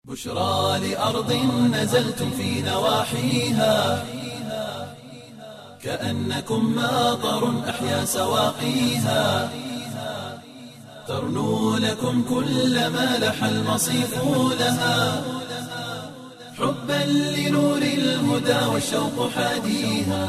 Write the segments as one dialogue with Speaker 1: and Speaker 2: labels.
Speaker 1: بشرى لأرض نزلتم في نواحيها كأنكم ماطر أحيا سواقيها ترنو لكم كل ما لح المصيف لها حبا لنور الهدى والشوق حاديها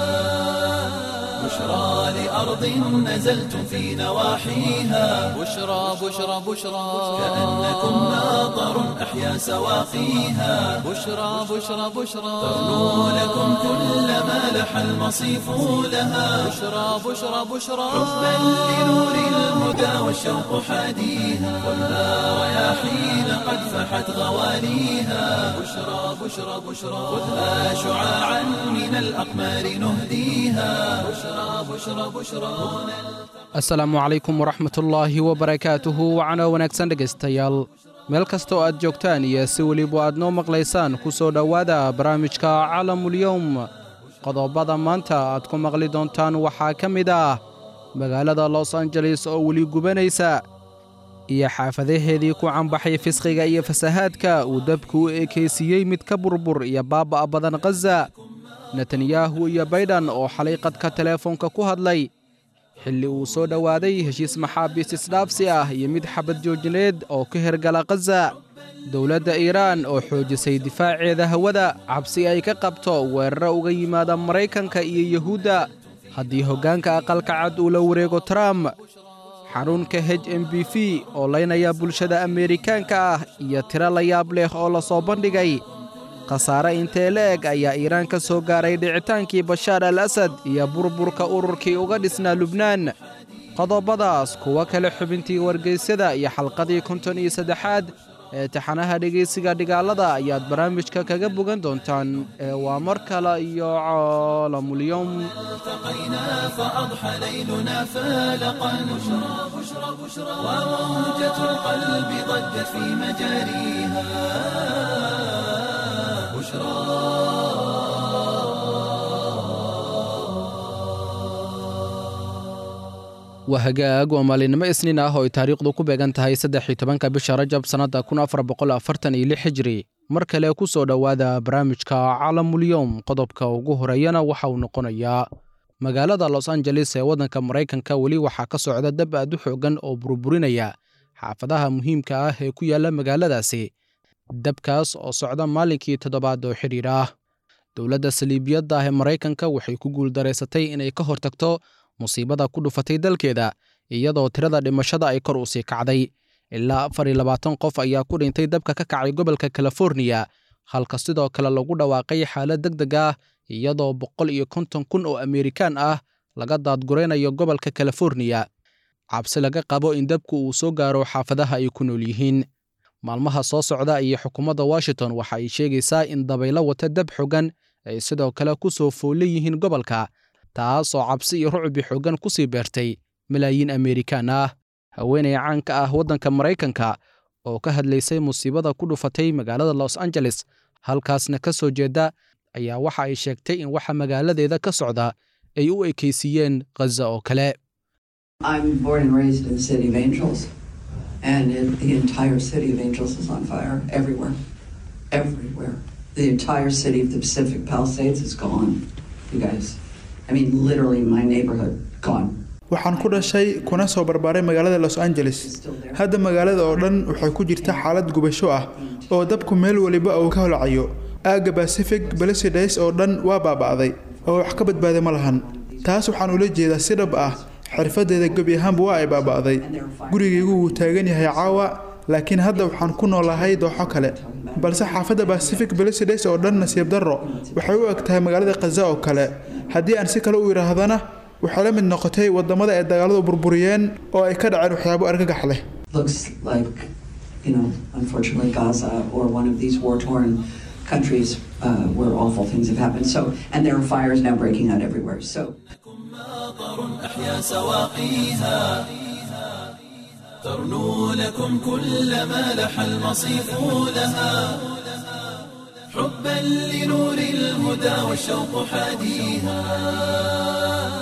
Speaker 1: بشرى لأرض نزلتم في نواحيها
Speaker 2: بشرى بشرى بشرى
Speaker 1: كأنكم ماطر أحيا سواقيها
Speaker 2: بشرى بشرى بشرى
Speaker 1: ترنو لكم كل ما لح المصيف لها
Speaker 2: بشرى بشرى بشرى
Speaker 1: حبا لنور الهدى والشوق حاديها والنار رياحين قد فحت غواليها بشرى بشرى بشرى خذها شعاعا من الأقمار نهديها بشرى بشرى بشرى
Speaker 3: asalaamu calaykum waraxmatullaahi wabarakaatuhu wacana wanaagsan dhegaystayaal meel kasta oo aad joogtaan iyo si weliba aad noo maqlaysaan ku soo dhowaada barnaamijka calamulyowm qodobada maanta aad ku maqli doontaan waxaa ka mid ah magaalada los angeles oo weli gubanaysa iyo xaafadaheedii ku canbaxay fisqiga iyo fasahaadka uu dabku u ekaysiiyey mid ka burbur iyo baaba'a badan khaza netanyahu iyo baydhan oo xalay qadka teleefoonka ku hadlay xilli uu soo dhowaaday heshiis maxaabiis isdhaafsi ah iyo mid xabad joojineed oo ka hergala khaza dowladda iiraan oo xoojisay difaaceeda hawada cabsi ay ka qabto weeraro uga yimaada maraykanka iyo yuhuudda haddii hoggaanka aqalka cad uu la wareego trump xarunka h m b v oo laynaya bulshada ameerikaanka ah iyo tiro la yaab leh oo la soo bandhigay khasaare intee la eg ayaa iiraan ka soo gaaray dhicitaankii bashaar al asad iyo burburka ururkii uga dhisnaa lubnaan qodobadaas kuwo kale xubintii wargeysyada iyo xalqadii konton iyo saddexaad ee taxanaha dhegaysiga dhigaalada ayaad barnaamijka kaga bogan doontaan ee waa mar kale iyo caalamulyowm
Speaker 1: التقينا فأضحى ليلنا فالقا بشرى بشرى بشرى وموجة القلب ضجت في مجاريها بشرى
Speaker 3: waa hagaag waa maalinimo isniin ah oo ay taariikhdu ku beegan tahay saddex iyo tobanka bisha rajab sannadda kun afar boqol afartan iyo lix hijri mar kale ku soo dhowaada barnaamijka calamulyowm qodobka ugu horeeyana waxa uu noqonayaa magaalada los angeles ee waddanka maraykanka weli waxaa ka socda dab aad u xoogan oo burburinaya xaafadaha muhiimka ah ee ku yaalla magaaladaasi dabkaas oo socda maalinkii toddobaad oo xidhiir ah dowladda saliibiyadda ah ee maraykanka waxay ku guuldaraysatay inay ka hortagto musiibada ku dhufatay dalkeeda iyadoo tirada dhimashada ay kor u sii kacday ilaa afar iyo labaatan qof ayaa ku dhintay dabka ka kacay gobolka californiya halka sidoo kale lagu dhawaaqay xaalad deg deg ah iyadoo boqol iyo konton kun oo ameerikaan ah laga daadguraynayo gobolka californiya cabsi laga qabo in dabku uu soo gaaro xaafadaha ay ku nool yihiin maalmaha soo socda iyo xukuumadda washington waxa ay sheegaysaa in dabaylo wata dab xogan ay sidoo kale ku soo foole yihiin gobolka taasoo cabsi iyo rucbi xoogan ku sii beertay malaayiin ameerikaan ah haweenay caanka ah waddanka maraykanka oo ka hadlaysay musiibada ku dhufatay magaalada los angeles halkaasna ka soo jeeda ayaa waxa ay sheegtay in waxa magaaladeeda ka socda ay u ekaysiiyeen khaza oo kale
Speaker 4: I'm born and raised in the city of Angels, and it, the entire city of Angels is on fire everywhere. Everywhere. The entire city of the Pacific Palisades is gone, you guys. I mean, literally, my neighborhood gone.
Speaker 5: waxaan ku dhashay kuna soo barbaaray magaalada los angeles hadda magaalada oo dhan waxay ku jirta xaalad gubasho ah oo dabku meel waliba uu ka holcayo aagga pacific balasidays oo dhan waa baaba'day oo wax ka badbaada ma lahan taas waxaan ula jeedaa si dhab ah xirfadeeda gebi ahaanba waa ay baaba'day gurigaygu wuu taagan yahay caawa laakiin hadda waxaan ku noolahay dooxo kale balse xaafadda pacific balasidays oo dhan nasiib darro waxay u eg tahay magaalada khaza oo kale haddii aan si kale u yidhaahdana waxay la mid noqotay wadamada ay dagaaladu burburiyeen oo ay ka dhaceen waxyaabo argagax leh
Speaker 4: Looks like, you know, unfortunately, Gaza or one of these war torn countries uh, where awful things have happened. So, and there are fires now breaking out everywhere. So,
Speaker 1: ماطر أحيا سواقيها ترنو لكم كل ما لح المصيف لها حبا لنور الهدى والشوق حاديها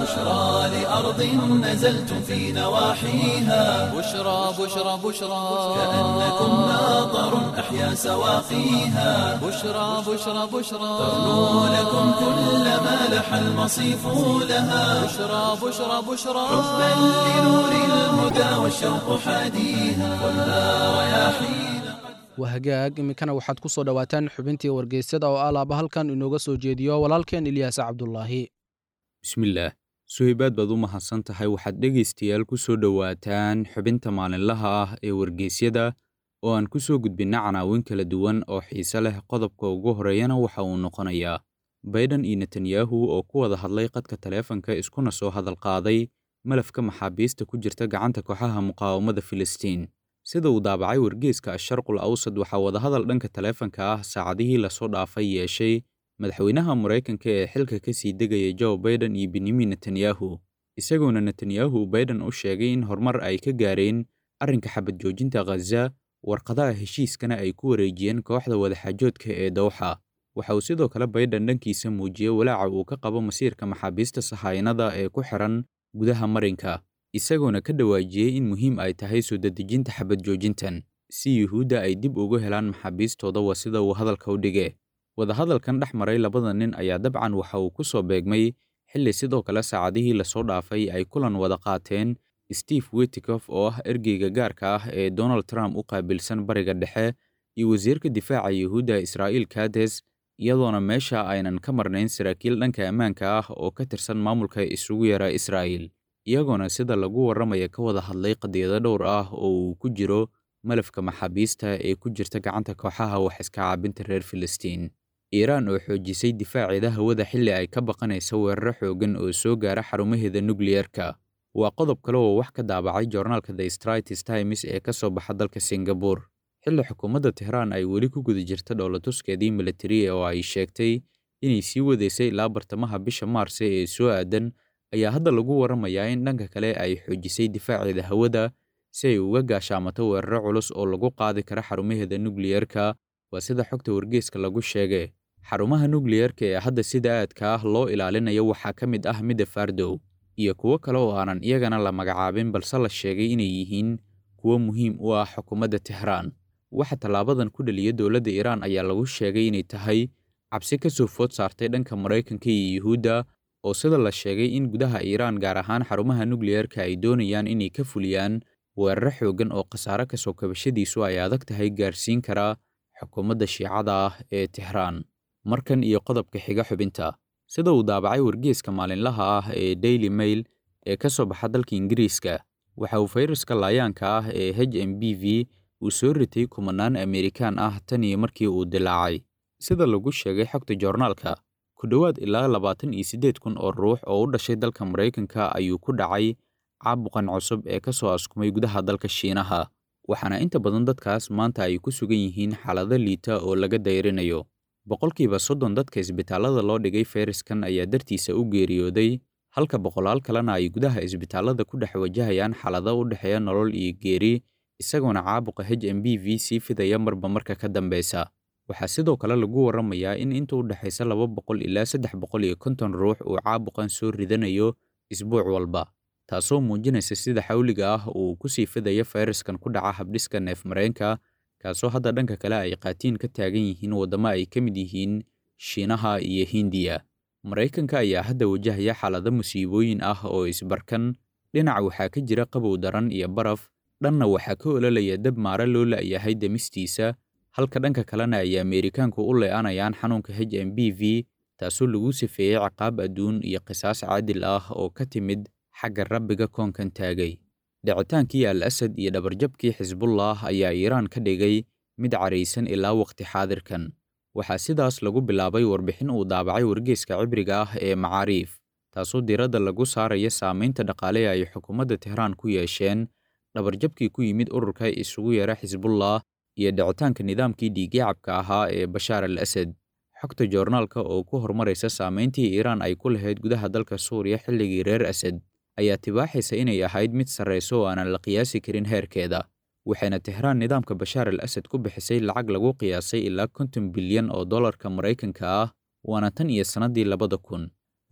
Speaker 1: بشرى لأرض نزلتم في نواحيها
Speaker 2: بشرى بشرى بشرى
Speaker 1: كأنكم ناظر أحيا سواقيها
Speaker 2: بشرى بشرى بشرى
Speaker 1: ترنو لكم كل ما لح المصيف لها
Speaker 2: بشرى بشرى بشرى
Speaker 1: حبا لنور الهدى والشوق حاديها ولا رياحين
Speaker 3: wahagaag iminkana waxaad ku soo dhowaataan xubintii wargeysyada oo alaaba halkan inooga soo jeediyo walaalkeen ilyaas cabdulaahi
Speaker 6: bismillaah suhaybaad baad u mahadsan tahay waxaad dhegaystayaal ku soo dhowaataan xubinta maalinlaha ah ee wargeysyada oo aan ku soo gudbinna canaawin kala duwan oo xiise leh qodobka ugu horeeyana waxa uu noqonayaa bayden iyo netanyahu oo ku wada hadlay qadka taleefanka iskuna soo hadal qaaday malafka maxaabiista ku jirta gacanta kooxaha muqaawamada filistiin sida uu daabacay wargeyska asharqul awsad waxaa wadahadal dhanka taleefanka ah saacadihii lasoo dhaafay yeeshay madaxweynaha maraykanka ee xilka ka sii degaya joe baiden iyo benyamin netanyahu isagoona netanyahu baiden u sheegay in horumar ay ka gaareen arrinka xabad joojinta khaza warqadaha heshiiskana ay ku wareejiyeen kooxda wadaxaajoodka ee dowxa waxa uu sidoo kale baiden dhankiisa muujiyey walaaca uu ka qabo masiirka maxaabiista sahaynada ee ku xiran gudaha marinka isagoona ka dhawaajiyey in muhiim ay tahay soo dedejinta xabad joojintan si yuhuudda ay dib ugu helaan maxaabiistooda waa sida uu hadalka u dhige wadahadalkan dhex maray labada nin ayaa dabcan waxa uu ku soo beegmay xilli sidoo kale saacadihii lasoo dhaafay ay kulan wada qaateen steve witikof oo ah ergeyga gaarka ah ee donald trump u qaabilsan bariga dhexe iyo wasiirka difaaca yuhuudda israa'iil kades iyadoona meesha aynan ka marnayn saraakiil dhanka ammaanka ah oo ka tirsan maamulka isugu yara israa'iil iyagoona sida lagu warramaya ka wada hadlay qadiyado dhowr ah oo uu ku jiro malafka maxaabiista ee ku jirta gacanta kooxaha wax iska caabinta reer filistiin iiraan oo xoojisay difaaceeda hawada xilli ay ka baqanaysa weeraro xooggan oo soo gaara xarumaheeda nukliyerka waa qodob kale oo wax ka daabacay joornaalka the stratis times ee ka soo baxa dalka singabur xilli xukuumadda tehraan ay weli ku guda jirta dhowlatuskeedii militari oo ay sheegtay inay sii wadaysay ilaa bartamaha bisha maarse ee soo aadan ayaa hadda lagu warramayaa in dhanka kale ay xoojisay difaaceeda hawada si ay uga gaashaamato weeraro culus oo lagu qaadi kara xarumaheeda nukliyerka waa sida xogta wargeeska lagu sheegay xarumaha nukliyerka ee hadda sida aadka ah loo ilaalinayo waxaa ka mid ah midda fardow iyo kuwo kale oo aanan iyagana la magacaabin balse la sheegay inay yihiin kuwo muhiim u ah xukuumadda tehraan waxa tallaabadan ku dhaliya dowladda iiraan ayaa lagu sheegay inay tahay cabsi ka soo food saartay dhanka maraykanka iyo yuhuudda oo sida la sheegay in gudaha iiraan gaar ahaan xarumaha nukliyerka ay doonayaan inay ka fuliyaan weeraro xooggan oo khasaare ka soo kabashadiisu ay adag tahay gaarsiin karaa xukuumadda shiicada ah ee tehraan markan iyo qodobka xiga xubinta sida uu daabacay wargeeska maalinlaha ah ee daily mail ee ka soo baxa dalka ingiriiska waxa uu fayraska laayaanka ah ee h m b v uu soo ritay kumanaan amerikaan ah tan iyo markii uu dilaacay sida lagu sheegay xogta joornaalka ku dhowaad ilaa labaatan iyo siddeed kun oo ruux oo u dhashay dalka maraykanka ayuu ku dhacay caabuqan cusub ee ka soo askumay gudaha dalka shiinaha waxaana inta badan dadkaas maanta ay ku sugan yihiin xaalado liita oo laga dayrinayo boqolkiiba soddon dadka isbitaallada loo dhigay fayraskan ayaa dartiisa u geeriyooday halka boqolaal kalena ay gudaha isbitaallada ku dhex wajahayaan xaalado u dhexeeya nolol iyo geeri isagoona caabuqa h m b v sii fidaya marba marka ka dambeysa waxaa sidoo kale lagu warramayaa in inta u dhexaysa laba boqol ilaa saddex boqol iyo konton ruux uu caabuqan soo ridanayo isbuuc walba taasoo muujinaysa sida xawliga ah uu ku sii fidayo fayraskan ku dhaca habdhiska neefmareenka kaasoo hadda dhanka kale ay qaatiin ka taagan yihiin waddamo ay ka mid yihiin shiinaha iyo hindiya maraykanka ayaa hadda wajahaya xaalado musiibooyin ah oo isbarkan dhinac waxaa ka jira qabow daran iyo baraf dhanna waxaa ka ololaya dab maare loo la'yahay demistiisa halka dhanka kalena ay ameerikaanku u lee'anayaan xanuunka h m b v taasoo lagu sifeeyey ciqaab adduun iyo qisaas caadil ah oo ka timid xagga rabbiga koonkan taagay dhicitaankii al asad iyo dhabarjabkii xisbullah ayaa iiraan ka dhigay mid caraysan ilaa waqti xaadirkan waxaa sidaas lagu bilaabay warbixin uu daabacay wargeeska cibriga ah ee macaariif taasoo diiradda lagu saaraya saamaynta dhaqaale ay xukuumadda tehraan ku yeesheen dhabarjabkii ku yimid ururka isugu yeera xisbullah iyo dhicitaanka nidaamkii dhiigyacabka ahaa ee bashaar al asad xogta joornaalka oo ku horumaraysa saamayntii iiraan ay ku lahayd gudaha dalka suuriya xilligii reer asad ayaa tibaaxaysa inay ahayd mid sarrayso oo aanan la qiyaasi karin heerkeeda waxayna tehraan nidaamka bashaar al asad ku bixisay lacag lagu qiyaasay ilaa konton bilyan oo dollarka maraykanka ah waana tan iyo sannaddii labada kun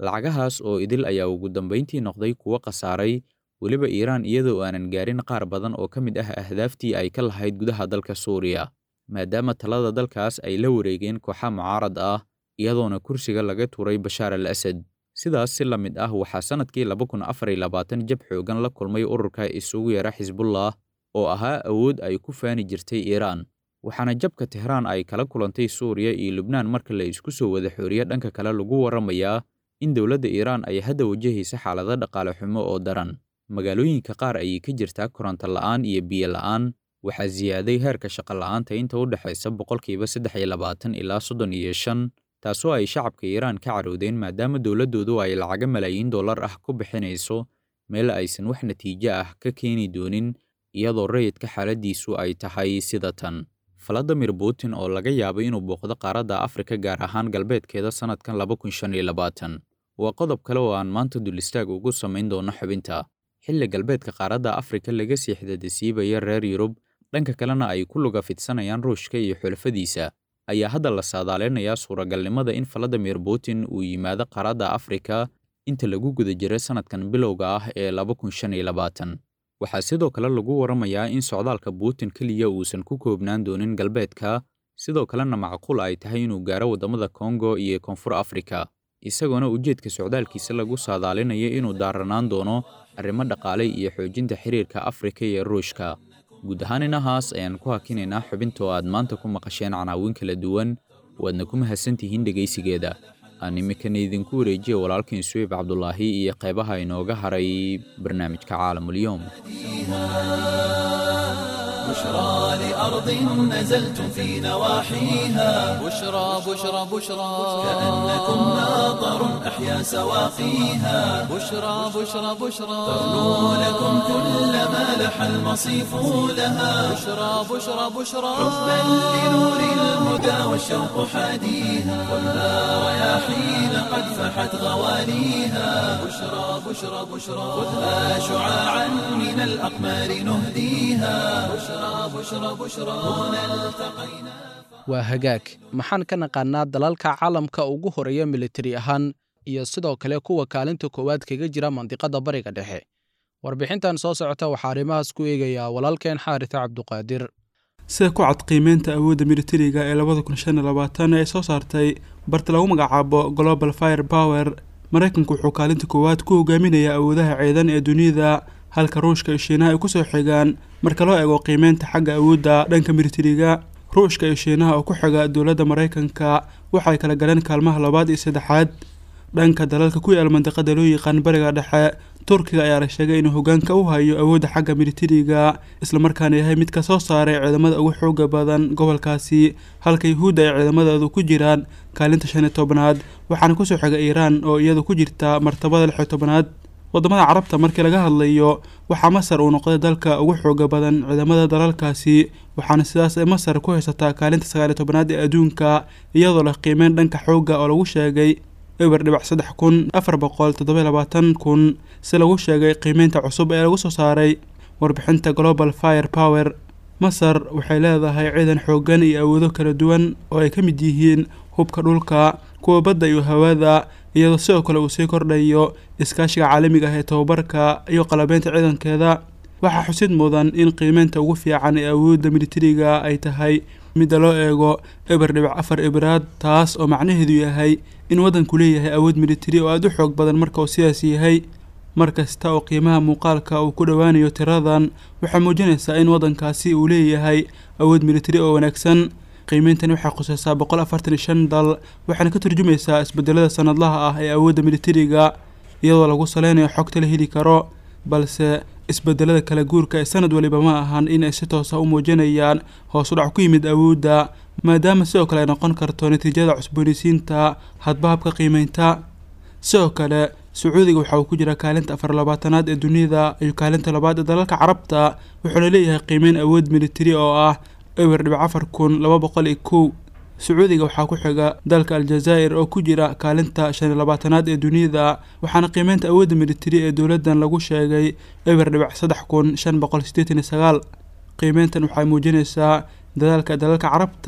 Speaker 6: lacagahaas oo idil ayaa ugu dambayntii noqday kuwo khasaaray weliba iiraan iyadoo aanan gaarin qaar badan oo ka mid ah ahdaaftii ay ka lahayd gudaha dalka suuriya maadaama talada dalkaas ay la wareegeen kooxa mucaarad ah iyadoona kursiga laga tuuray bashaar al asad sidaas si la mid ah waxaa sannadkii laba kun afar iyo labaatan jab xoogan la kulmay ururka isugu yara xisbullah oo ahaa awood ay ku faani jirtay iiraan waxaana jabka tehraan ay kala kulantay suuriya iyo lubnaan marka la isku soo wada xooriye dhanka kale lagu warramayaa in dowladda iiraan ay hadda wajahaysa xaalado dhaqaale xumo oo daran magaalooyinka qaar ayay ka jirtaa koronto la'aan iyo biyo la'aan waxaa siyaaday heerka shaqo la'aanta inta u dhexaysa boqolkiiba saddex iyo labaatan ilaa soddon iyo shan taasoo ay shacabka iiraan ka carowdeen maadaama dowladdoodu ay lacaga malaayiin dollar ah ku bixinayso meel aysan wax natiijo ah ka keeni doonin iyadoo rayidka xaaladdiisu ay tahay sida tan valadimir putin oo laga yaabay inuu booqdo qaaradda afrika gaar ahaan galbeedkeeda sannadkan laba kun shan iyo labaatan waa qodob kale oo aan maanta dulistaag ugu samayn doono xubinta xilli galbeedka qaaradda afrika laga sii xidadasiibaya reer yurub dhanka kalena ay ku luga fidsanayaan ruushka iyo xulafadiisa ayaa hadda la saadaaleynayaa suuragalnimada in valadimir putin uu yimaado qaaradda afrika inta lagu guda jira sannadkan bilowga ah ee laba kun shan iyo labaatan waxaa sidoo kale lagu warramayaa in socdaalka putin keliya uusan ku koobnaan doonin galbeedka sidoo kalena macquul ay tahay inuu gaaro waddamada kongo iyo koonfur afrika isagoona ujeedka socdaalkiisa lagu saadaalinayo inuu daaranaan doono arrimo dhaqaale iyo xoojinta xiriirka afrika iyo ruushka guud ahaan inahaas ayaan ku hakinaynaa xubinta oo aad maanta ku maqasheen canaawin kala duwan waadna ku mahadsantihiin dhegaysigeeda aan iminkana idinku wareejiya walaalkiin suweyb cabdulaahi iyo qaybaha inooga haray barnaamijka caalamulyoom
Speaker 1: بشرى لأرض نزلتم في نواحيها
Speaker 2: بشرى بشرى بشرى
Speaker 1: كأنكم ناظر أحيا سواقيها
Speaker 2: بشرى بشرى بشرى
Speaker 1: تغنو لكم كل ما لح المصيف لها
Speaker 2: بشرى بشرى بشرى
Speaker 1: حبا لنور الهدى والشوق حاديها ولا رياحين قد فحت غواليها بشرى بشرى بشرى خذها شعاعا من الأقمار نهديها بشرى بشرى بشرى هنا التقينا
Speaker 3: waa hagaag maxaan ka naqaannaa dalalka caalamka ugu horeeya militari ahaan iyo sidoo kale kuwa kaalinta koowaad kaga jira mandiqadda bariga dhexe warbixintan soo socota waxaa arrimahaas ku eegayaa walaalkeen xaarita cabduqaadir
Speaker 5: sida ku cad qiimeynta awoodda militariga ee labada kun shan iyo labaatan ee soo saartay barta lagu magacaabo global fire power maraykanku wuxuu kaalinta koowaad ku hogaaminayaa awoodaha ciidan ee dunida halka ruushka iyo shiinaha ay kusoo xigaan marka loo eego qiimeynta xagga awoodda dhanka militariga ruushka iyo shiinaha oo ku xiga dowladda maraykanka waxay kala galeen kaalmaha labaad iyo saddexaad dhanka dalalka ku yaal mandiqada loo yaqaan bariga dhexe turkiga ayaa la sheegay inuu hogaanka u hayo awoodda xagga militariga islamarkaana yahay mid ka soo saaray ciidamada ugu xooga badan gobolkaasi halka yuhuudda ay ciidamadoodu ku jiraan kaalinta shan iyo tobnaad waxaana kusoo xiga iiraan oo iyadu ku jirta martabada lix iyo tobnaad wadamada carabta markii laga hadlayo waxaa masar uu noqday dalka ugu xooga badan ciidamada dalalkaasi waxaana sidaas ay masar ku haysataa kaalinta sagaaliyo tobnaad ee adduunka iyadoo leh qiimeyn dhanka xoogga oo lagu sheegay eber dhibac saddex kun afar boqol toddoba labaatan kun si lagu sheegay qiimeynta cusub ee lagu soo saaray warbixinta global fire power masar waxay leedahay ciidan xooggan iyo awoodo kala duwan oo ay ka mid yihiin hubka dhulka kuwa badda iyo hawada iyadoo sidoo kale uu sii kordhayo iskaashiga caalamiga ah ee tobabarka iyo qalabeynta ciidankeeda waxaa xusid mudan in qiimeynta ugu fiican ee awoodda militariga ay tahay midda loo eego eber dhibac afar ibraad taas oo macnaheedu yahay in waddanku leeyahay awood militari oo aada u xoog badan marka uu sidaas yahay mar kasta oo qiimaha muuqaalka uu ku dhowaanayo tiradan waxay muujinaysaa in waddankaasi uu leeyahay awood militari oo wanaagsan qiimeyntani waxay khuseysaa boqol afartan iyo shan dal waxaana ka turjumaysaa isbedelada sanadlaha ah ee awoodda militariga iyadoo lagu saleynayo xogta la heli karo balse isbedelada kala guurka ee sanad waliba ma ahan in ay si toosa u muujinayaan hoos u dhac ku yimid awoodda maadaama sidoo kale ay noqon karto natiijada cusboonaysiinta hadbahabka qiimeynta sidoo kale sacuudiga waxa uu ku jira kaalinta afar labaatanaad ee dunida iyo kaalinta labaad ee dalalka carabta wuxuuna leeyahay qiimeyn awood militari oo ah ewer dhibac afar kun laba boqol iyo kow sacuudiga waxaa ku xiga dalka aljazaa'ir oo ku jira kaalinta shan iyo labaatanaad ee dunida waxaana qiimeynta awoodda militari ee dowladdan lagu sheegay ewer dhibac saddex kun shan boqol siddeetan iyo sagaal qiimeyntan waxay muujinaysaa dadaalka dalalka carabta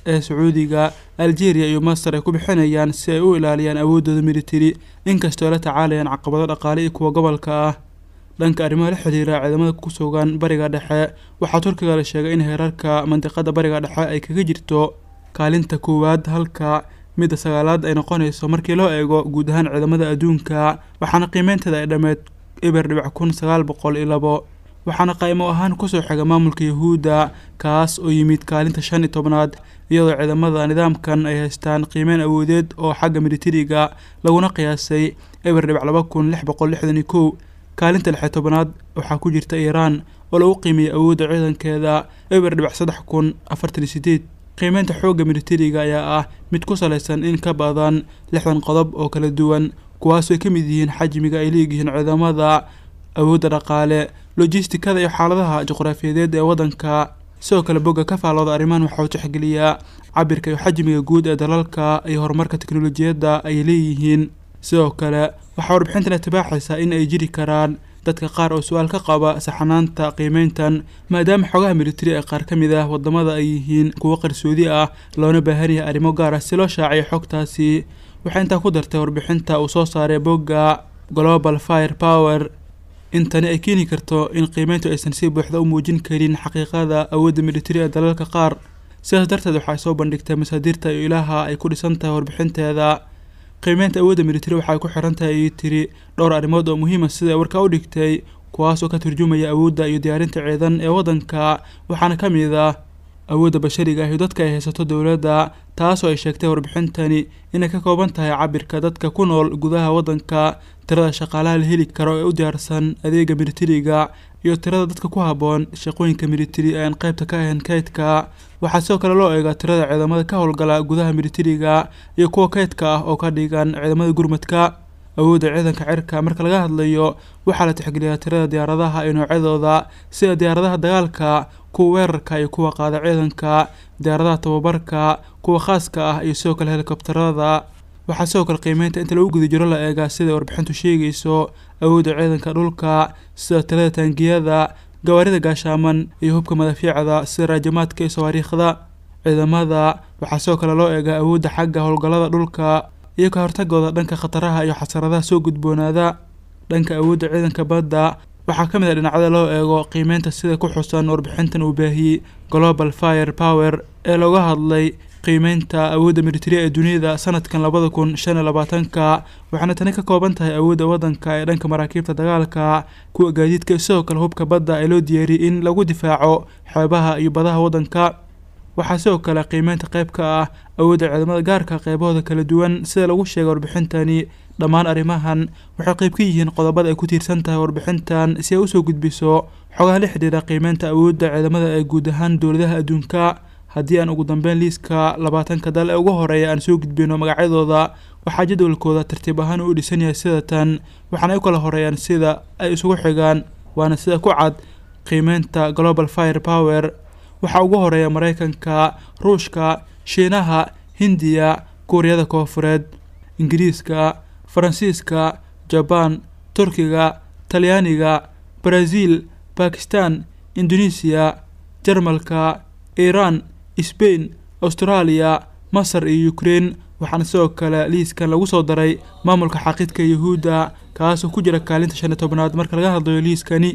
Speaker 5: ee sacuudiga algeria iyo masar ay ku bixinayaan si ay u ilaaliyaan awooddooda militari inkastoo ay la tacaalayaan caqabado dhaqaale iyo kuwa gobolka ah dhanka arrimaha la xiriira ciidamada ku sugan bariga dhexe waxaa turkiga la sheegay in heerarka mandiqada bariga dhexe ay kaga jirto kaalinta koowaad halka midda sagaalaad ay noqonayso markii loo eego guud ahaan ciidamada adduunka waxaana qiimeynteeda ay dhammeed eber dhibac kun sagaal boqol iyo labo waxaana qaimo ahaan kusoo xiga maamulka yahuudda kaas oo yimid kaalinta shan iyo tobnaad iyadoo ciidamada nidaamkan ay haystaan qiimeyn awoodeed oo xagga militariga laguna qiyaasay eber dhibac laba kun lix boqol lixdan iyo kow kaalinta lix iyo tobnaad waxaa ku jirta iiraan oo lagu qiimiyey awoodda ciidankeeda eber dhibac saddex kun afartan iyo sideed qiimeynta xoogga militariga ayaa ah mid ku salaysan in ka badan lixdan qodob oo kala duwan kuwaasoo ay ka mid yihiin xajmiga ay leeyihiin ciidamada awoodda dhaqaale lojistikada iyo xaaladaha juqraafiyadeed ee waddanka sidoo kale bogga ka faalooda arrimahan waxaa u tixgeliyaa cabirka iyo xajmiga guud ee dalalka iyo horumarka teknolojiyadda ay leeyihiin sidoo kale waxaa warbixintan itibaaxaysaa in ay jiri karaan dadka qaar oo su-aal ka qaba saxanaanta qiimeyntan maadaama xogaha militari ee qaar ka mid ah wadamada ay yihiin kuwo qarsoodi ah loona baahan yahay arrimo gaar ah si loo shaaciyo xogtaasi waxay intaa ku dartay warbixinta uu soo saaray bogga global fire power in tani ay keeni karto in qiimeyntu aysan si buuxda u muujin karin xaqiiqada awoodda militari ee dalalka qaar sidaas darteed waxay soo bandhigtay masaadirta iyo ilaha ay ku dhisan tahay warbixinteeda qiimeynta awoodda militari waxay ku xiran tahay ayay tiri dhowr arrimood oo muhiima sida warka u dhigtay kuwaas oo ka turjumaya awoodda iyo diyaarinta ciidan ee waddanka waxaana ka mid ah awoodda bashariga ah iyo dadka ay haysato dowladda taasoo ay sheegtay warbixintani inay ka kooban tahay cabirka dadka ku nool gudaha waddanka tirada shaqaalaha la heli karo ee u diyaarsan adeega militariga iyo tirada dadka ku habboon shaqooyinka militari ee aan qaybta ka ahayn kaydka waxaa sidoo kale loo eegaa tirada ciidamada ka howlgala gudaha militariga iyo kuwa kaydka ah oo ka dhigan ciidamada gurmadka awoodda ciidanka cirka marka laga hadlayo waxaa la tixgeliyaa tirada diyaaradaha iyo noocyadooda sida diyaaradaha dagaalka kuwa weerarka iyo kuwa qaada ciidanka diyaaradaha tababarka kuwa khaaska ah iyo sidoo kale helikobtarada waxaa sidoo kale qiimeynta inta lagu guda jiro la eegaa siday warbixintu sheegayso awoodda ciidanka dhulka sida tirada taangiyada gawaarida gaashaaman iyo hubka madaafiicda sida raajamaadka iyo sawaariikhda ciidamada waxaa sidoo kale loo eegaa awoodda xagga howlgallada dhulka iyo ka hortagooda dhanka khataraha iyo xasaradaha soo gudboonaada dhanka awoodda ciidanka badda waxaa ka mid a dhinacyada loo eego qiimeynta sida ku xusan warbixintan uu baahiyey global fire power ee looga hadlay qiimeynta awoodda militari ee duniyada sanadkan labada kun shan iyo labaatanka waxaana tani ka kooban tahay awoodda waddanka ee dhanka maraakiibta dagaalka kuwa gaadiidka iyo sidoo kale hubka badda ee loo diyaariyey in lagu difaaco xeebaha iyo badaha waddanka waxaa sidoo kale qiimeynta qayb ka ah awoodda ciidamada gaarka qeybahooda kala duwan sida lagu sheegay warbixintani dhammaan arrimahan waxay qayb ka yihiin qodobada ay ku tiirsan tahay warbixintan si ay usoo gudbiso xogaha la xidhiira qiimeynta awoodda ciidamada ee guud ahaan dowladaha adduunka haddii aan ugu dambeyn liiska labaatanka dal ee ugu horeeya aan soo gudbino magacyadooda waxaa jadwalkooda tartiib ahaan u dhisan yahay sida tan waxaana ay u kala horeeyaan sida ay isugu xigaan waana sida ku cad qiimeynta global fire power waxaa ugu horeeya maraykanka ruushka shiinaha hindiya kuuriyada koofureed ingiriiska faransiiska jabaan turkiga talyaaniga baraasiil bakistan indonesiya jarmalka iiraan sbain austraaliya masar iyo ukrein waxaana sidoo kale liiskan lagu soo daray maamulka xaqiidka yahuudda kaasoo ku jira kaalinta shan iyo tobnaad marka laga hadlayo liiskani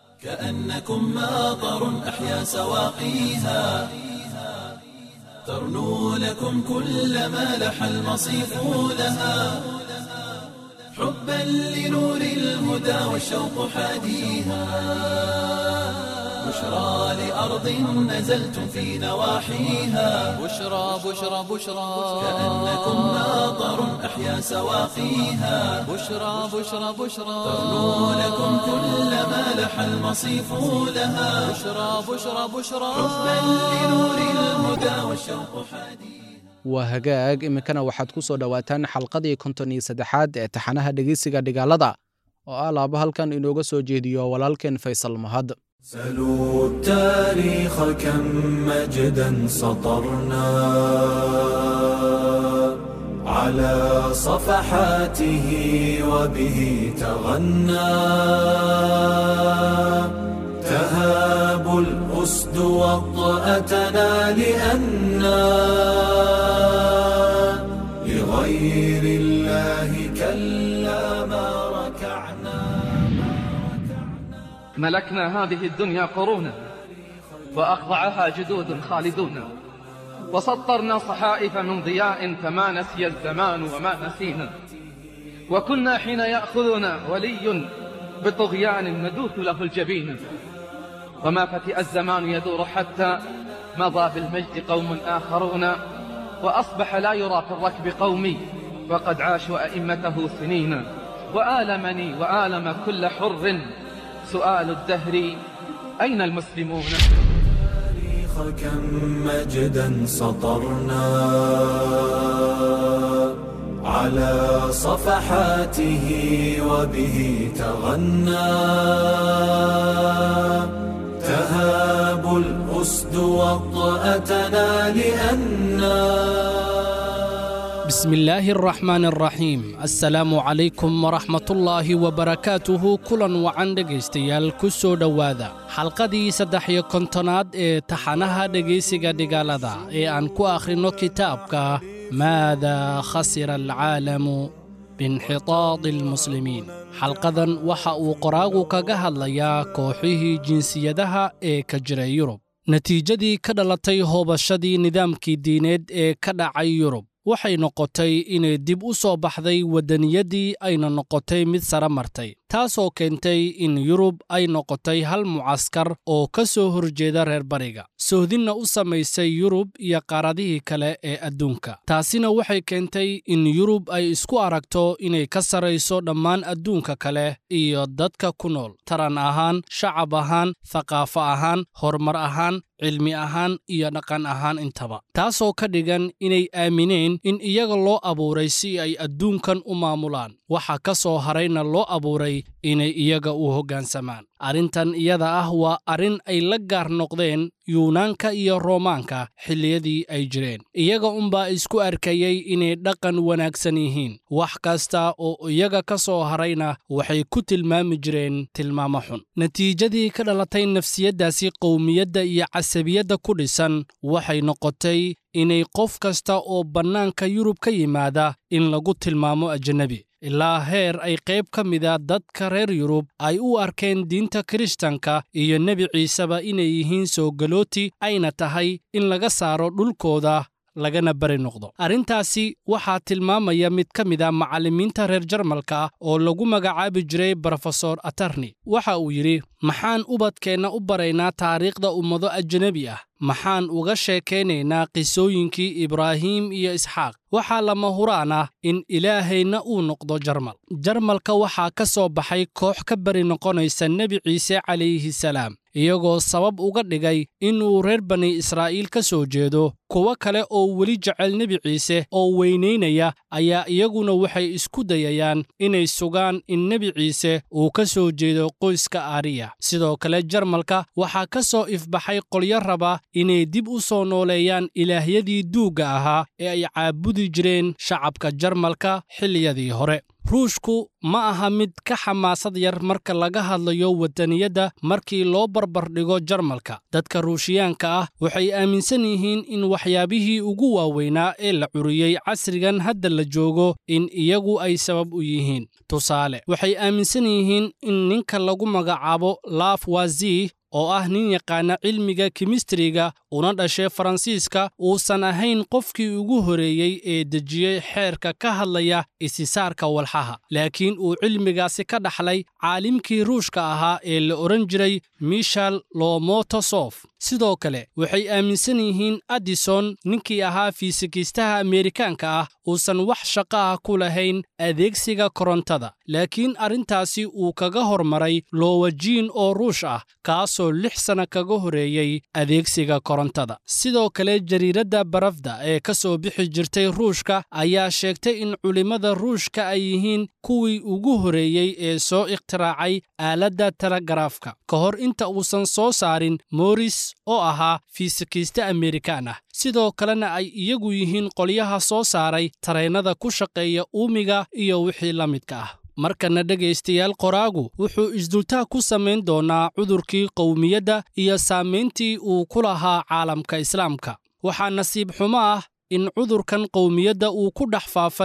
Speaker 1: كأنكم ماطر أحيا سواقيها ترنو لكم كل ما لح المصيف لها حبا لنور الهدى والشوق حاديها بشرى لأرض نزلتم في نواحيها
Speaker 2: بشرى بشرى بشرى
Speaker 1: كأنكم ماطر أحيا سواقيها
Speaker 2: بشرى بشرى بشرى
Speaker 1: ترنو لكم كل ما لح المصيف لها
Speaker 2: بشرى بشرى بشرى
Speaker 1: حبا لنور الهدى والشوق حديث
Speaker 3: waa hagaag iminkana waxaad ku soo dhowaataan xalqadii konton iyo saddexaad ee taxanaha dhegeysiga dhigaalada oo ah laaba halkan inooga soo jeediyo walaalkeen faysal mahad
Speaker 1: سلوا التاريخ كم مجدا سطرنا على صفحاته وبه تغنى تهاب الأسد وطأتنا لأنا
Speaker 7: ملكنا هذه الدنيا قرونا وأخضعها جدود خالدون وسطرنا صحائف من ضياء فما نسي الزمان وما نسينا وكنا حين يأخذنا ولي بطغيان ندوث له الجبين وما فتئ الزمان يدور حتى مضى بالمجد قوم آخرون وأصبح لا يرى في الركب قومي وقد عاشوا أئمته سنين وآلمني وآلم كل حر سؤال الدهر أين المسلمون
Speaker 1: كم مجدا سطرنا على صفحاته وبه تغنى تهاب الأسد وطأتنا لأننا
Speaker 8: بسم الله الرحمن الرحيم السلام عليكم ورحمة الله وبركاته كلا وعن dhegaystayaal ku soo dhowaada xalqadii saddex iyo kontonaad ee taxanaha dhegaysiga dhigaalada ee aan ku akhrino kitaabka maada khasira alcaalamu biinxitaadi almuslimiin xalqadan waxa uu qoraagu kaga hadlayaa kooxihii jinsiyadaha ee ka jiray yurub natiijadii ka dhalatay hoobashadii nidaamkii diineed ee ka dhacay yurub waxay noqotay inay dib u soo baxday waddaniyadii ayna noqotay mid sare martay taasoo keentay in yurub ay noqotay hal mucaskar oo ka soo horjeeda reer bariga sohdinna u samaysay yurub iyo qaaradihii kale ee adduunka taasina waxay keentay in yurub ay isku aragto inay ka sarrayso dhammaan adduunka kale iyo dadka ku nool taran ahaan shacab ahaan thaqaafo ahaan horumar ahaan cilmi ahaan iyo dhaqan ahaan intaba taasoo ka dhigan inay aamineen in iyaga loo abuuray si ay adduunkan u maamulaan waxa ka soo harayna loo abuuray inay iyaga u hoggaansamaan arrintan iyada ah waa arrin ay la gaar noqdeen yuunaanka iyo roomaanka xilliyadii ay jireen iyaga unbaa isku arkayey inay dhaqan wanaagsan yihiin wax kasta oo iyaga ka soo harayna waxay ku tilmaami jireen tilmaamo xun natiijadii ka dhalatay nafsiyaddaasi qowmiyadda iyo casabiyadda ku dhisan waxay noqotay inay qof kasta oo bannaanka yurub ka yimaada in lagu tilmaamo ajanabi ilaa heer ay qayb ka mida dadka reer yurub ay u arkeen diinta kiristanka iyo nebi ciiseba inay yihiin soo galooti ayna tahay in laga saaro dhulkooda lagana bari noqdo arrintaasi waxaa tilmaamaya mid ka mid a macallimiinta reer jarmalka oo lagu magacaabi jiray brofesor atarni waxa uu yidhi maxaan ubadkeenna u baraynaa taariikhda ummado ajanabi ah maxaan uga sheekaynaynaa qisooyinkii ibraahim iyo isxaaq waxaa lama huraan ah in ilaahayna uu noqdo jarmal jarmalka waxaa ka soo baxay koox ka beri noqonaysa nebi ciise calayhi salaam iyagoo sabab uga dhigay inuu reer bani israa'iil ka soo jeedo kuwo kale oo weli jecel nebi ciise oo weynaynaya ayaa iyaguna waxay isku dayayaan inay sugaan in nebi ciise uu ka soo jeedo qoyska aariya sidoo kale jarmalka waxaa ka soo ifbaxay qolyo raba inay dib u soo nooleeyaan ilaahyadii duugga ahaa ee ay caabudi jireen shacabka jarmalka xilliyadii hore ruushku ma aha mid ka xamaasad yar marka laga hadlayo waddaniyadda markii loo barbardhigo jarmalka dadka ruushiyaanka ah waxay aaminsan yihiin in waxyaabihii ugu waaweynaa ee la curiyey casrigan hadda la joogo in iyagu ay sabab u yihiin tusaale waxay aaminsan yihiin in ninka lagu magacaabo laaf wazi oo ah nin yaqaana cilmiga kimistriga una dhashay faransiiska uusan ahayn qofkii ugu horeeyey ee dejiyey xeerka ka hadlaya isisaarka walxaha laakiin uu cilmigaasi ka dhaxlay caalimkii ruushka ahaa ee la odhan jiray mishal lomotosof sidoo kale waxay aaminsan yihiin addison ninkii ahaa fiisikiistaha ameerikaanka ah uusan wax shaqo ah ku lahayn adeegsiga korontada laakiin arrintaasi uu kaga hormaray lowajiin oo ruush ah kaasoo lix sanna kaga horeeyey adeegsiga korontada sidoo kale jariiradda barafda ee ka soo bixi jirtay ruushka ayaa sheegtay in culimmada ruushka ay yihiin kuwii ugu horeeyey ee soo ikhtiraacay aaladda telegaraafka ka hor inta uusan soo saarin moris oo ahaa fiisikiiste ameerikaan ah sidoo kalena ay iyagu yihiin qolyaha soo saaray tareennada ku shaqeeya uumiga iyo wixii la midka ah markana dhegaystayaal qoraagu wuxuu isdultaag ku samayn doonaa cudurkii qowmiyadda iyo saamayntii uu ku lahaa caalamka islaamka waxaa nasiib xumo ah in cudurkan qowmiyadda uu ku dhex faafay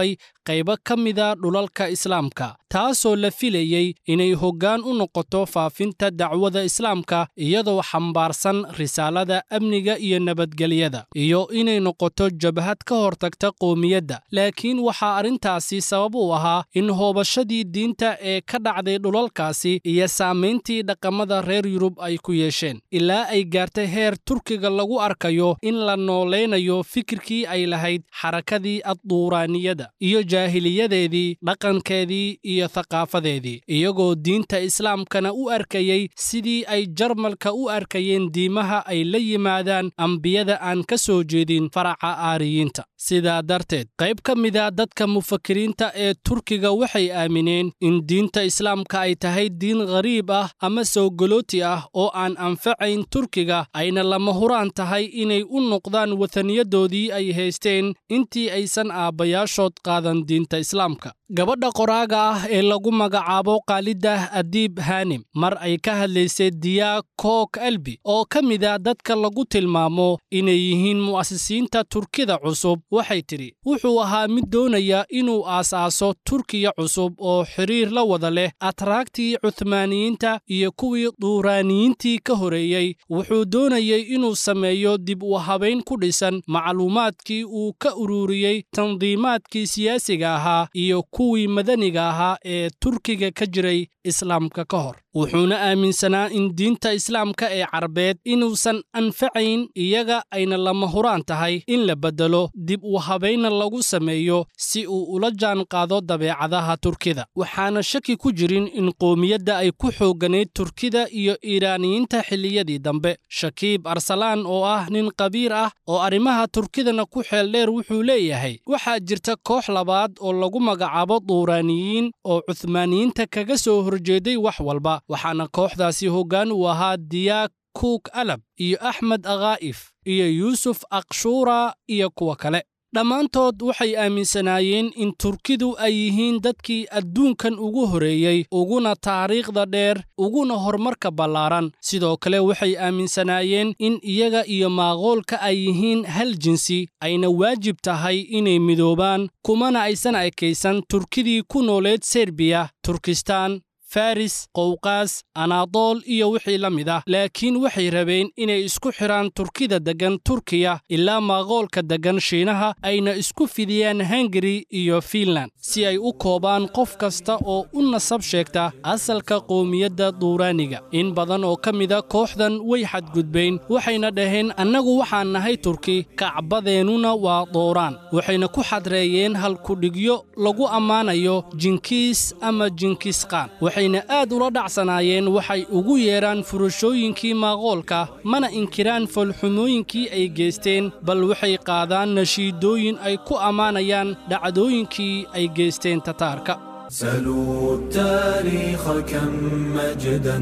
Speaker 8: qaybo ka mida dhulalka islaamka taasoo la filayey inay hoggaan u noqoto faafinta dacwada islaamka iyadoo xambaarsan risaalada amniga iyo nabadgelyada iyo inay noqoto jabhad ka hortagta qoomiyadda laakiin waxaa arrintaasi sabab u ahaa in hoobashadii diinta ee ka dhacday dhulalkaasi iyo saamayntii dhaqamada reer yurub ay ku yeesheen ilaa ay gaartay heer turkiga lagu arkayo in la noolaynayo fikirkii ay lahayd xarakadii adduuraaniyada iyo jaahiliyadeedii dhaqankeedii iyo thaqaafadeedii iyagoo diinta islaamkana u arkayey sidii ay jarmalka u arkayeen diimaha ay la yimaadaan ambiyada aan ka soo jeedin faraca aariyiinta sidaa darteed qayb ka mida dadka mufakiriinta ee turkiga waxay aamineen in diinta islaamka ay tahay diin ghariib ah ama sowgolooti ah oo aan anfacayn turkiga ayna lama huraan tahay inay u noqdaan wataniyadoodii ay haysteen intii aysan aabbayaashood qaadan diinta islaamka gabadha qoraaga ah ee lagu magacaabo kaalidah adiib hanim mar ay ka hadlaysay diyaa kook albi oo ka mida dadka lagu tilmaamo inay yihiin mu'asisiinta turkida cusub waxay tidhi wuxuu ahaa mid doonaya inuu aasaaso turkiya cusub oo xidhiir la wada leh atraagtii cuhmaaniyiinta iyo kuwii duuraaniyiintii ka horeeyey wuxuu doonayey inuu sameeyo dib u habayn ku dhisan macluumaadkii uu ka ururiyey tandiimaadkii siyaasiga ahaa iyo kuwii madaniga ahaa ee turkiga ka jiray islaamka ka hor wuxuuna aaminsanaa in diinta islaamka ee carbeed inuusan anfacayn iyaga ayna lama huraan tahay in la beddelo dib u habayna lagu sameeyo si uu ula jaan qaado dabeecadaha turkida waxaana shaki ku jirin in qoomiyadda ay ku xoogganayd turkida iyo iiraaniyiinta xilliyadii dambe shakiib arsalaan oo ah nin qabiir ah oo arrimaha turkidana ku xeeldheer wuxuu leeyahay waxaa jirta koox labaad oo lagu magacaabo duuraaniyiin oo cuhmaaniyiinta kaga soo horjeeday wax walba waxaana kooxdaasi hoggaan uu ahaa diyaag kuuk alab iyo axmed akhaa'if iyo yuusuf akshuura iyo kuwa kale dhammaantood waxay aaminsanaayeen in turkidu ay yihiin dadkii adduunkan ugu horeeyey uguna taariikhda dheer uguna horumarka ballaaran sidoo kale waxay aaminsanaayeen in iyaga iyo maaqoolka ay yihiin hal jinsi ayna waajib tahay inay midoobaan kumana aysan ekaysan turkidii ku nooleed serbiya turkistaan faris qowqaas anaadool iyo wixii la mid ah laakiin waxay rabeen inay isku xidhaan turkida deggan turkiya ilaa maaqoolka deggan shiinaha ayna isku fidiyaan hungari iyo fiinland si ay u koobaan qof kasta oo u nasab sheegta asalka qowmiyadda duuraaniga in badan oo ka mida kooxdan way xadgudbayn waxayna dhaheen annagu waxaan nahay turki kacbadeennuna waa dooraan waxayna ku xadreeyeen halkudhigyo lagu ammaanayo jinkiis ama jinkisqaan waxayna aad ula dhacsanaayeen waxay ugu yeedhaan furashooyinkii maaqoolka mana inkiraan foolxumooyinkii ay geysteen bal waxay qaadaan nashiidooyin ay ku ammaanayaan dhacdooyinkii ay geysteen tataarka
Speaker 1: سلوا التاريخ كم مجدا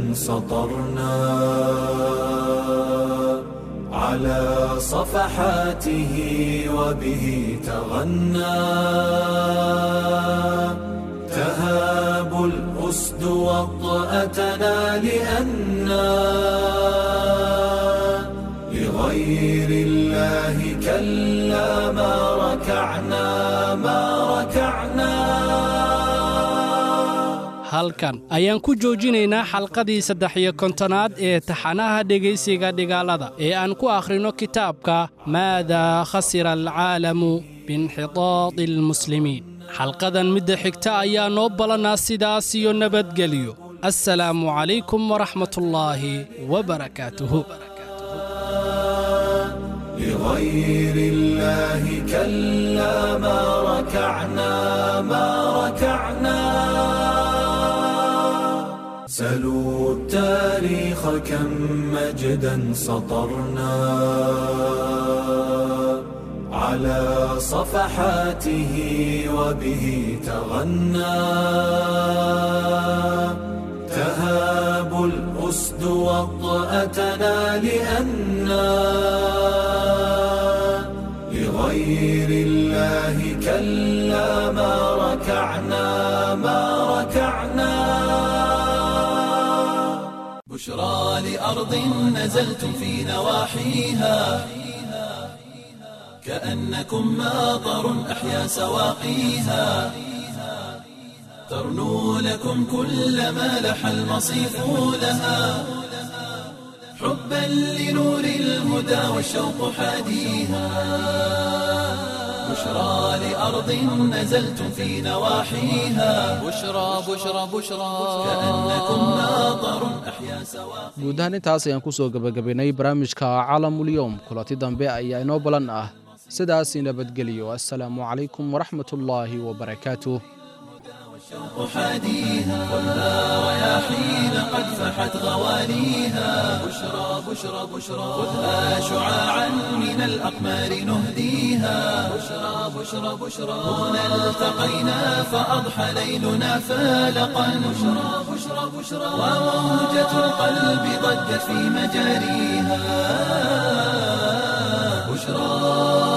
Speaker 1: سطرنا على صفحاته وبه تغنى تهاب الأسد وطأتنا لأنا لغير الله كلا ما ركعنا ما ركعنا
Speaker 8: halkan ayaan ku joojinaynaa xalqadii saddex iyo kontonaad ee taxanaha dhegaysiga dhigaalada ee aan ku akhrino kitaabka maadaa khasira alcaalamu biinxitaadi almuslimiin xalqadan midda xigta ayaa noo balannaa sidaas iyo nabadgelyo assalaamu calaykum waraxmatullaahi wabarakaatuhu
Speaker 1: لغير الله كلا ما ركعنا ما ركعنا سلوا التاريخ كم مجدا سطرنا على صفحاته وبه تغنى تهاب الأسد وطأتنا لأنا لغير الله كلا ما ركعنا ما ركعنا
Speaker 2: بشرى لأرض نزلتم في نواحيها
Speaker 1: كأنكم ماطر أحيا سواقيها ترنو لكم كل ما لح المصيف لها حبا لنور الهدى والشوق حاديها بشرى لأرض نزلتم في نواحيها
Speaker 2: بشرى بشرى بشرى
Speaker 1: كأنكم ماطر أحيا سواقيها
Speaker 3: guud ahaan intaas ayaan ku soo gebagabaynay barnaamijka caalamulyoom kulanti dambe ayaa inoo balan ah sidaas nabadgeliyo assalaamu calaykum waraxmatullaahi wabarakaatuh
Speaker 1: حاديها ولا رياحين قد فحت غواليها بشرى بشرى بشرى خذها شعاعا من الأقمار نهديها بشرى بشرى بشرى هنا التقينا فأضحى ليلنا فالقا بشرى بشرى بشرى وموجة القلب ضجت في مجاريها بشرى